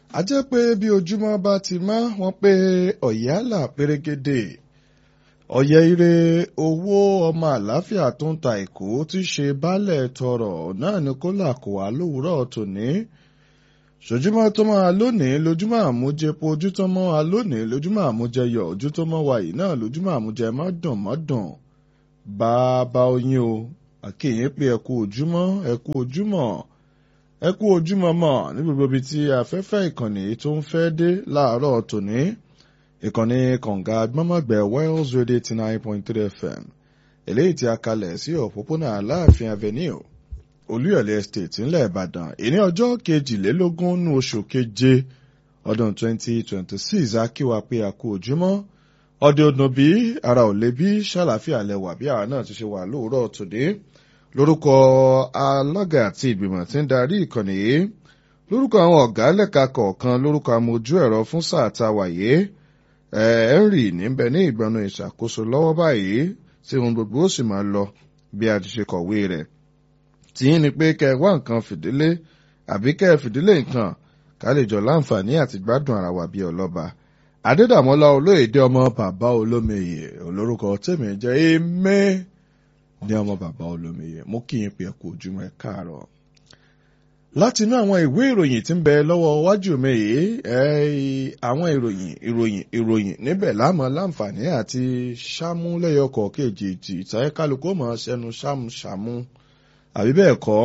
a jẹ́ pé bí ojúmọ́ bá ti mọ́ wọ́n pé ọ̀yálà pérégedé ọ̀yẹ́ ire owó ọmọ àlàáfíà tó ń ta èkó tí ṣe baálẹ̀ tọrọ náà ni kó là kó wá lówùúrọ̀ tòní ṣojúmọ́ tó máa lónìí lójúmọ́ àmújẹpo ojú tó mọ́ wa lónìí lójúmọ́ àmújẹyọ̀ ojú tó mọ́ wa yìí náà lójúmọ́ àmújẹ mọ́dùn mọ́dùn bàbá oyin o àkèyìn pé ẹ kú ojúmọ́ ẹ kú ojúmọ́ ẹ kú ojúmọ́ mọ́ ní gbogbo ibi tí afẹ́fẹ́ ìkànnì tó ń fẹ́ dé láàárọ̀ tòní ìkànnì kànga gbọ́mọ̀gbẹ́ Wales Radio eighty nine point three FM eléyìí tí a kalẹ̀ sí òpópónà Aláàfin Avenue Olúyọ̀lé Estate ńlẹ̀ Ìbàdàn ìní ọjọ́ kejìlélógún ní oṣù keje ọdún twenty twenty six akíwa pé a kú ojúmọ́ ọdẹ ọdún bí ara ò lè bí ṣàlàfíà lẹwà bí àwa náà ti ṣe wà lóòrọ̀ tòde lórúkọ alága àti ìgbìmọ̀ tí ń darí ìkànnì yìí lórúkọ àwọn ọ̀gá lẹ́ka kọ̀ọ̀kan lórúkọ amójú ẹ̀rọ fún sáà tá a wà yìí henry níbẹ̀ ní ìgbọ̀nà ìṣàkóso lọ́wọ́ báyìí tí ohun gbogbo ó sì máa lọ bí a ti ṣe kọ̀wé rẹ̀ tìyín ni pé kẹ́ ẹ wá nǹkan fìdílé àbí kẹ́ ẹ fìdílé nǹkan ká lè jọ láǹfààní àti gbádùn ara wa bí ọlọ́ba adédàmọ́lá olóyèdè ọmọ bàbá olómiyè olórúkọ tèmi jẹ́ èmẹ́ ní ọmọ bàbá olómiyè mo kí yín pé ẹ kú ojúmọ́ ẹ káàárọ̀ láti inú àwọn ìwé ìròyìn tí ń bẹ lọ́wọ́ wájú mi yìí àwọn ìròyìn ìròyìn ìròyìn níbẹ̀ láàmú láǹfààní àti ṣámúlẹ́yọkọ̀ kejì tí ìtàyẹ kálukú mọ̀ ṣẹnu ṣámúṣámú àbí bẹ́ẹ̀ kọ́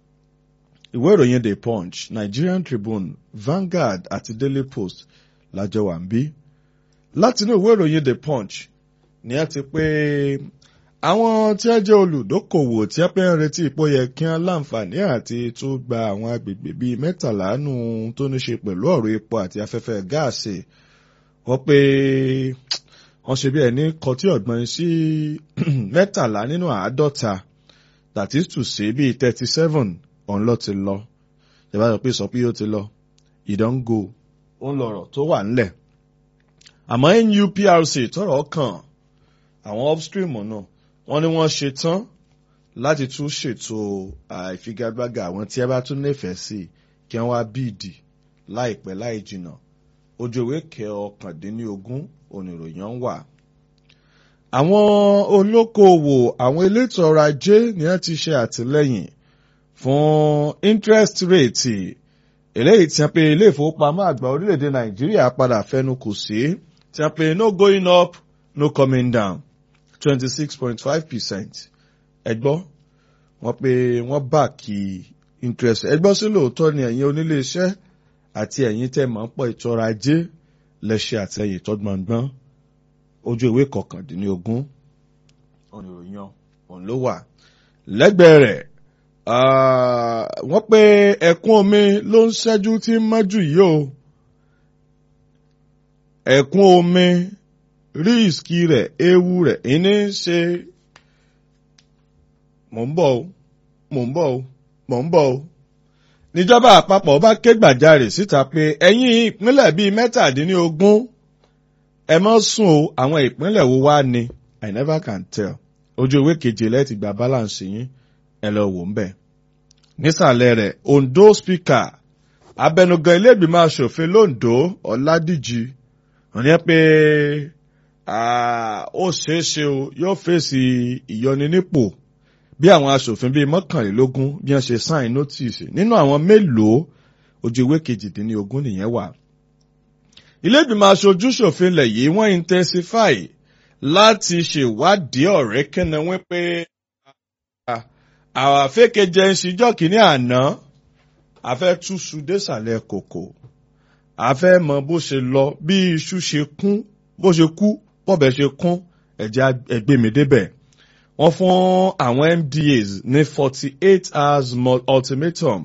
ìwé ìròyìn The Punch Nigerian Tribune Vanguard àti Daily Post lájọ wà ń bí láti inú ìwé ìròyìn The Punch ni a ti pé àwọn tí wọ́n jẹ́ olùdókòwò tí wọ́n pẹ́ ń retí ipò yẹ kí wọ́n láǹfààní àti tó gba àwọn agbègbè bíi mẹ́tàlá nù tó ní ṣe pẹ̀lú ọ̀rọ̀ epo àti afẹ́fẹ́ gáàsì wọ́n pé wọ́n ṣe bí ẹni kọtí ọ̀gbọ́n sí mẹ́tàlá nínú àádọ́ta that is to say bíi thirty seven ọ̀n lọ ti lọ ìjọba sọ pé sọ pé ó ti lọ ìdángo ó ń lọ̀rọ̀ tó wà ńlẹ̀ àmọ́ NUPRC tọrọ kàn àwọn upstream náà wọ́n ní wọ́n ṣe tán láti tún ṣètò àìfigagbága àwọn tí ẹ bá tún nífẹ̀ẹ́ sí kí wọ́n wá bíìdì láìpẹ́ láì jìnnà ojú ìwé kẹ ọ̀kàndínlógún oníròyìn wà. àwọn olókoòwò àwọn elétò ọrọ̀ ajé ni wọ́n ti ṣe àtìlẹ́yìn fún interest rate eléyìí tí wọ́n pe ilé ìfowópamọ́ àgbà orílẹ̀-èdè nàìjíríà padà fẹnu kò sí tí wọ́n pe no going up no coming down twenty-six point five percent ẹgbọ́ wọ́n pé wọ́n bá kí interest ẹgbọ́ sí lóòótọ́ ni ẹ̀yin onílé iṣẹ́ àti ẹ̀yin tẹ́ máa ń pọ̀ ètò ọrọ̀ ajé lẹ́ṣẹ̀ àtẹ̀yìn tọ́gbọ̀ngbọ́n ojú ìwé kọkàndínlógún oníròyìn òun ló wà lẹ́gbẹ̀ẹ́ rẹ̀ wọ́n pé ẹ̀kún omi ló ń ṣẹ́jú tí ń mọ́jú yìí o ẹ̀kún omi ríìsì rẹ̀ ewu rẹ̀ ìní ṣe mò ń bọ̀ o mò ń bọ̀ o mò ń bọ̀ o. níjọba àpapọ̀ bá ké gbàjarè síta pé ẹ̀yin ìpínlẹ̀ bíi mẹ́tàdínlógún ẹ mọ́ sùn o àwọn ìpínlẹ̀ wo wá ni I never can tell ojú ìwé keje lẹ́ẹ̀tì gba balance yín ẹ lọ wò ń bẹ̀. nísàlẹ̀ rẹ̀ Ondo speaker abẹnugan ilé ìgbìmọ̀ asòfin londo Ọládìjì wọ́n ní pé ó ṣeé ṣe o yóò fèsì ìyọninípò bí àwọn aṣòfin bíi mọ́kànlélógún bí wọ́n ṣe sign notice nínú àwọn mélòó ojú ìwé kejìdínlógún nìyẹn wà. ilé ìgbìmọ̀ aṣojú ṣòfin ilẹ̀ yìí wọ́n intensify láti ṣèwádìí ọ̀rẹ́ kẹ́nà wọ́n pé àwọn afẹ́kẹ́jẹ ń ṣíjọ́ kìíní àná afẹ́ túṣu désàlẹ̀ kòkò afẹ́ mọ bó ṣe lọ bí iṣu ṣe kún bó ṣe kú bọ́bẹ̀ ṣe kún ẹ̀jẹ̀ ẹgbẹ́mi débẹ̀. wọ́n fún àwọn MDAs ní forty eight hours ultimatum.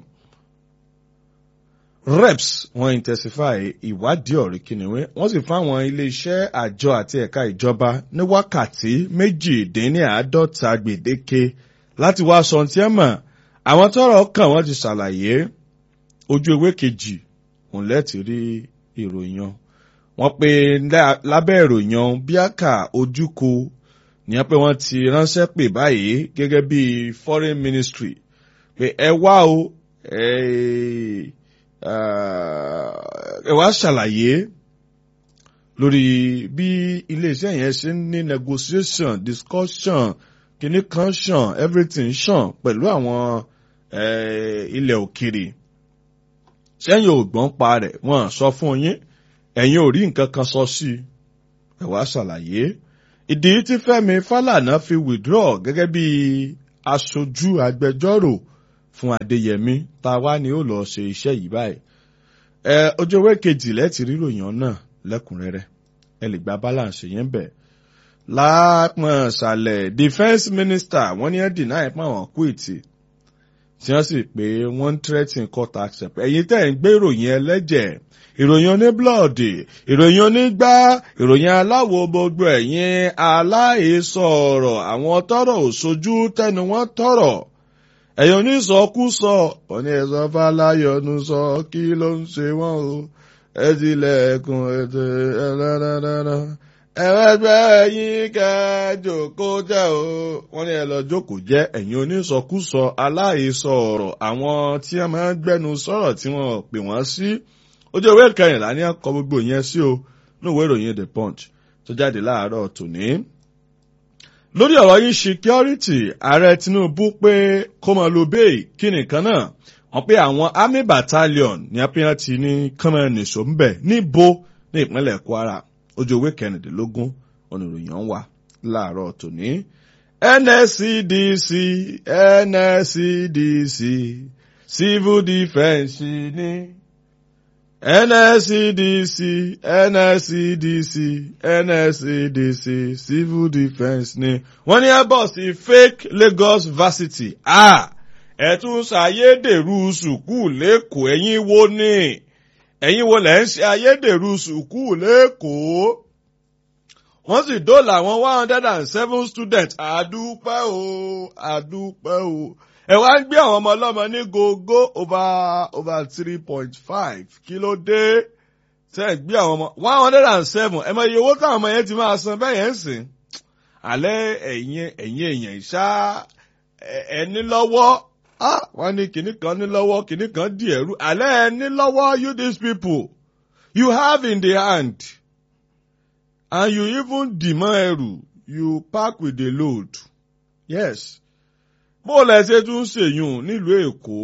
reps wọ́n intensify ìwádìí ọ̀rẹ́ kìnìún wọ́n sì fún àwọn ilé-iṣẹ́ àjọ àti ẹ̀ka ìjọba ní wákàtí méjìdínláàádọ́ta gbèdéke láti wá sọ tí ẹ mọ̀ àwọn tọ́rọ̀ kàn wọ́n ti ṣàlàyé ojú ewé kejì òun lẹ́ẹ̀tì rí ìròyìn wọ́n pe lábẹ́ ìròyìn bíákà ojúko ní pé wọ́n ti ránṣẹ́ pè báyìí gẹ́gẹ́ bí foreign ministry pé ẹ wá o ẹ wá ṣàlàyé lórí bí iléeṣẹ́ yẹn ṣe ń ní negotiation discussion kìíní kan ṣàn everything ṣàn pẹ̀lú àwọn ilẹ̀ òkèrè sẹ́yìn ò gbọ́n pa rẹ̀ wọ́n sọ fún yín ẹ̀yin ò rí nǹkan kan sọ sí i ẹ wá ṣàlàyé ìdí tí Fẹ́mi Fálànà fi withdraw gẹ́gẹ́ bí aṣojú agbẹjọ́rò fún Adéyẹmí tá a wá ní ó lọ ṣe iṣẹ́ yìí báyìí ẹ ojú ewé kejì lẹ́tì ríròyìn náà lẹ́kùnrẹ́rẹ́ ẹ lè gba balance yẹn bẹ̀. lápọ̀n ṣàlẹ̀ defence minister wọ́n ní ẹ́ deny pé àwọn quit tí wọ́n sì pé wọ́n ń threaten court accept ẹ̀yin tẹ́ ń gbé ìròyìn ẹlẹ́jẹ̀ ìròyìn oníblọ́ọ̀dì ìròyìn onígbá ìròyìn aláwo gbogbo ẹ̀yin aláìsọ ọ̀rọ̀ àwọn tọ́rọ̀ òṣojú tẹnu wọn tọ̀rọ̀ ẹ̀yin onísọkúsọ òní ẹ̀sọ́ fáláyọ̀nù sọ kí ló ń ṣe wọ́n o ẹ tilẹ̀kùn ètò ẹ̀rẹ́rẹ́rẹ́rẹ́ ẹ̀rẹ́gbẹ́ yín kẹjọ kó jẹ́ o wọ́n ní ẹ lọ jókòó jẹ́ ẹ̀yin onísọkúsọ aláìsọ ọ̀rọ̀ àwọn tí wọ́n máa ń gbẹ́nu sọ̀rọ̀ tí wọ́n pè wọ́n sí ojú ìwé kẹrìnlá ní akọ gbogbo yẹn sí o ní ìwé ìròyìn the punch tó jáde láàárọ̀ tòní. lórí ọ̀rọ̀ yìí security ààrẹ Tinubu pé kó máa lo bẹ́ẹ̀ kí nìkan náà wọ́n pé àwọn army battalion ní apẹ́yàn ti ní kọ́mẹ́nìṣó ń bẹ̀ níbo ní ìpínlẹ̀ Kwara ojú ìwé kẹrìndínlógún oníròyìn wà láàárọ̀ tòní. NSCDC NSCDC civil defence ní. NSCDC NSCDC NSCDC civil defence ní. wọ́n ní airbus fake Lagos varsity ah ẹ tún ṣàyédèrú sùkúù lẹ́kọ̀ọ́ ẹ̀yin wo ni ẹ̀yin wo lẹ́ ń ṣe ayédèrú sùkúù lẹ́kọ̀ọ́ wọ́n sì dóòlà àwọn one hundred and seven students àdúpẹ́ o àdúpẹ́ o ẹ wá ń gbé àwọn ọmọ ọlọ́mọ ní gógó over over three point five kí ló dé tẹ́ ẹ gbé àwọn ọmọ one hundred and seven ẹ mọ iye owó táwọn ọmọ yẹn ti máa san bẹ́ẹ̀ yẹn ń sìn alẹ́ ẹ̀yin ẹ̀yin èèyàn ìṣá ẹni lọ́wọ́ wọ́n ní kìnnì kan ní lọ́wọ́ kìnnì kan di ẹ̀rú alẹ́ ẹni lọ́wọ́ you these people you have in the hand and you even demand ẹrù you pack with the load yes bó lẹ ṣe tún ṣèyún nílùú èkó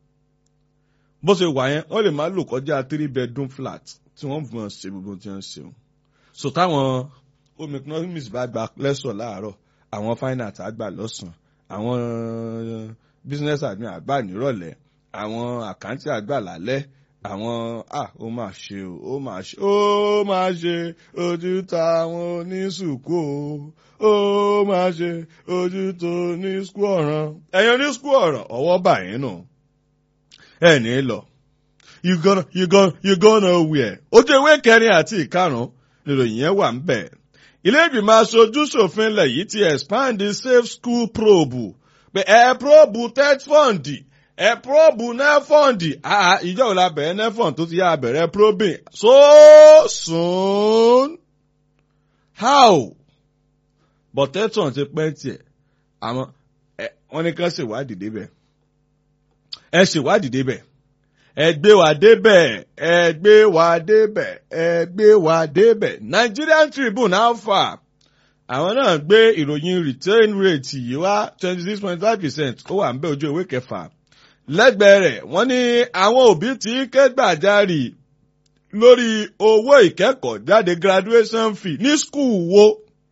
bó ṣe wà yẹn wọ́n lè má lò kọjá three bedroom flat tí wọ́n fi hàn ṣe gbogbo tí wọ́n ṣe o so táwọn home economics bá gba lẹ́sọ̀ láàárọ̀ àwọn fine art àgbà lọ́sàn-án àwọn business admin àgbà nírọ̀lẹ́ àwọn àkáǹtì àgbà lálẹ́ àwọn ah ó máa ṣe o ó máa ṣe ó máa ṣe ojú ta àwọn oníṣùkú o ó máa ṣe ojú tó ní skú ọ̀ràn ẹ̀yin ní skú ọ̀ràn ọwọ́ báyìí nù ẹ̀ ní lọ you gonna you gonna you gonna where ojú ewé kẹrin àti ìkarùn níròyìn yẹn wà ń bẹ̀ ilé ìgbìmọ̀ aṣojú ṣòfin ilẹ̀ yìí ti expand the safe school probe pé ẹ probe tech fund ẹ probe nefond ah ìjọ òun la bẹ̀rẹ̀ nefond tó ti yá bẹ̀rẹ̀ probing so soon how bọ̀tẹ́tàn ti pẹ́ tiẹ̀ àmọ́ wọ́n ní ká ṣèwádìí débẹ̀ ẹ ṣèwádìí débẹ̀ ẹ gbé wa débẹ̀ ẹ gbé wa débẹ̀ ẹ gbé wa débẹ̀ Nigerian Tribune alpha àwọn náà gbé ìròyìn return rate yìí wá twenty six point five percent ó wà ń bẹ ojú ìwé kẹfà lẹ́gbẹ̀ẹ́ rẹ̀ wọ́n ní àwọn òbí tí ké gbàjarì lórí owó ìkẹ́kọ̀ọ́ jáde graduation fee ní skul wo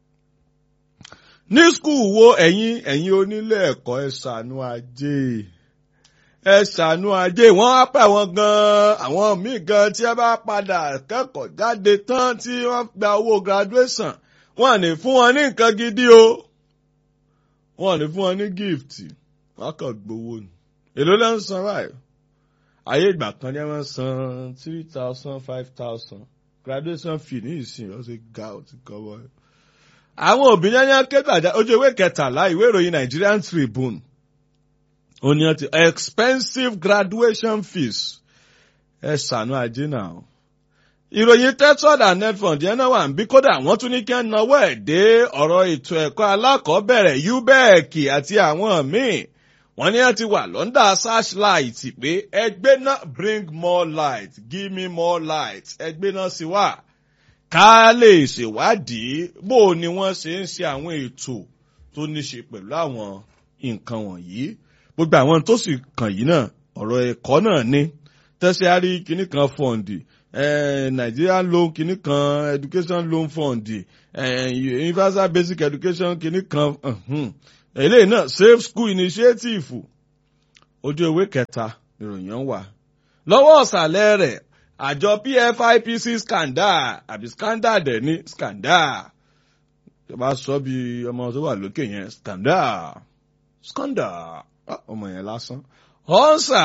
ní skul wo ẹ̀yin ẹ̀yin onílé ẹ̀kọ́ ẹ ṣàánú ajé ẹ ṣàánú ajé wọ́n á pẹ̀ wọ́n gan-an àwọn míì gan tí ẹ bá padà kẹ́kọ̀ọ́ jáde tán tí wọ́n gba owó graduation wọ́n ní fún wọn ní nǹkan gidi o wọ́n ní fún wọn ní gift wọ́n kàn gbowó ni èló ló ń san báyìí ayé ìgbà kan ní ẹ máa ń san three thousand five thousand graduation fee ní ìsìn ó ṣe ga ó ti kọ́ wọ́n. àwọn òbí yányá kégbàjá ojú ìwé kẹtàlá ìwé ìròyìn Nigerian Tribune ó ní ọtí expensive graduation fees ẹ ṣàánú ajé náà ìròyìn tetford and netfund yẹn náà wà ń bí kódà wọ́n tún ní kí wọ́n náwó ẹ̀ dé ọ̀rọ̀ ètò ẹ̀kọ́ alákọ̀ọ́bẹ̀rẹ̀ ubec àti àwọn míì wọ́n ní wọ́n ti wà lọ́ndà searchlight pé ẹgbẹ́ náà bring more light give me more light ẹgbẹ́ náà sì wà ká lè ṣèwádìí bó ni wọ́n ṣe ń ṣe àwọn ètò tó ní ṣe pẹ̀lú àwọn nǹkan wọ̀nyí gbogbo àwọn tó sì kàn yìí náà ọ̀rọ̀ ẹ̀kọ́ náà ní tertiary kìíní kan fọ́ǹdì Nigerian loan kìíní kan education loan fund universal basic education kìíní kan eléyìí náà safe school initiative ojú ewé kẹta ìròyìn wà lọ́wọ́ ọ̀sàlẹ̀ rẹ̀ àjọ PFIPC scandal àbí scandal dẹ̀ ní scandal tó bá sọ bí ọmọ tó wà lókè yẹn scandal scandal ọmọ yẹn lásán ọ̀nsà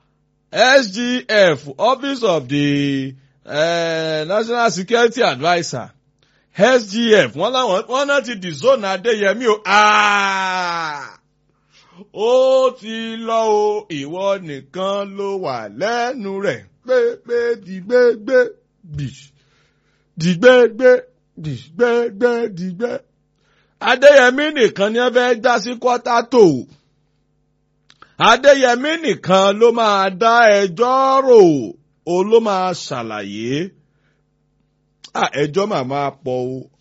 SGF office of the uh, National Security Adviser SGF wọ́n láwọn wọ́n náà ti dìzónà Adéyẹmí o ó ti lọ o ìwọ nìkan ló wà lẹ́nu rẹ̀ pépé dìgbégbé dìgbégbé dìgbégbé dìgbé Adéyẹmí nìkan ni ẹ fẹ́ já sí kọ́tà tó Adéyẹmí nìkan ló máa dá ẹjọ́ rò ó ló máa ṣàlàyé ẹjọ́ màmá pọ̀ o